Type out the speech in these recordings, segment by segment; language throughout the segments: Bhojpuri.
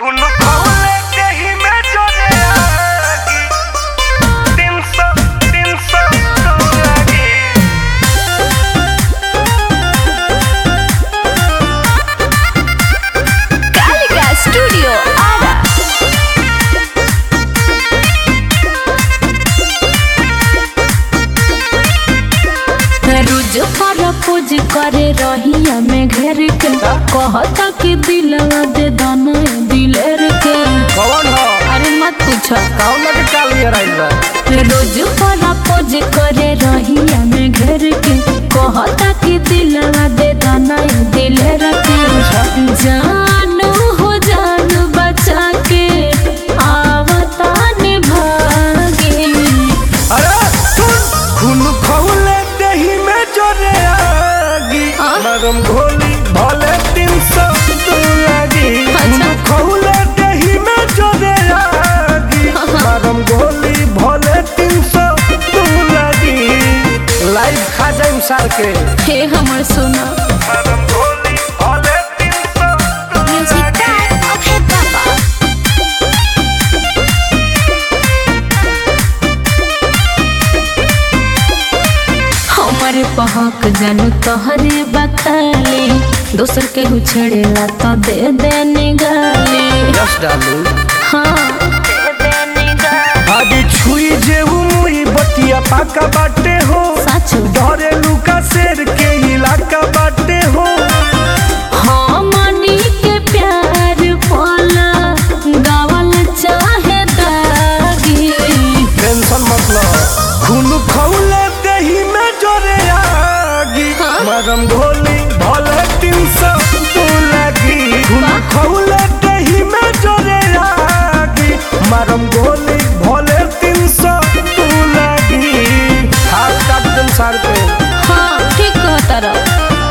खून खौले देहि में जोरे आगी तीन सौ तीन सौ तो लागी कालिका स्टूडियो आरा रोज प्रपोज करे रहिया में घेर के कहता कि दिलवा दे दाना दिलेर के कौन हो अरे मत पूछो कौन के काल ये राइल बा रोज प्रपोज करे रहिया में घेर के कहता कि दिलवा दे दाना दिलेर के जानू हो जान बचा के आवता निभागे अरे सुन खून खौले देहि में जोरे आगी हाँ? मरम घोली भले तीन सौ तो लागी खून अच्छा। खौले देहि में जोरे आगी हाँ। मरम घोली भले तीन सौ तो लागी लाइव खा जाइम सार के हे हमर सोना मरम घोली भले तीन सौ तो लागी हमारे पहक जानू तोहरे बखाली दोसर के छेड़ेला तो दे दे निगाली यस डालू हाँ दे दे निगाली आगे छुई जे मुई बतिया पाका बाटे हो सच डरे लुका शेर के इलाका बाटे हो हमनी के प्यार पाला गावल चाहे दागी टेंशन मतलब खून खौले दही में जोरे आगी हाँ? मरम घोली भले तीन सौ तो लगी खून वाह। खौले दही में जोरे आगी मरम घोली भले तीन सौ तो लगी हाथ काट दिन सार पे हाँ ठीक कहता रहा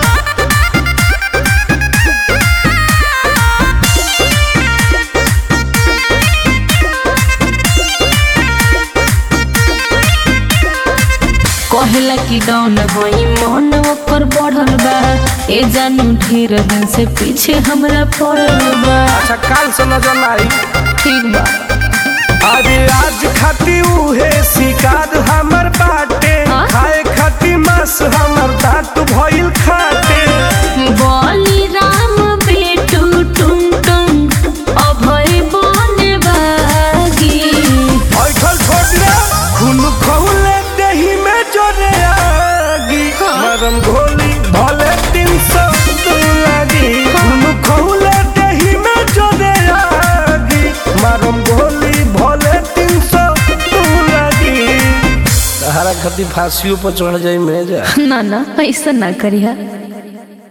कहला कि डाउन होई मन ओकर बढ़ल बा ए जानू ढेर दिन से पीछे हमरा पड़ल बा अच्छा काल से नजर आई ठीक बा अरे आज खाती उहे शिकार हमर बाटे हाँ? खाए खाती मांस हमर दांत भइल खाटे बोली राम बेटू टुम टुम अभय बने बागी ऐठल छोड़ दे खून खौले दही में जोरे आगी हाँ? मरम घोली भले तीन सौ तो लागी खून खौले दही में जोरे आगी मरम घोली भले तीन सौ तो लागी सहारा खाती फांसियों पर चढ़ जाई में जा ना ना ऐसा ना करिया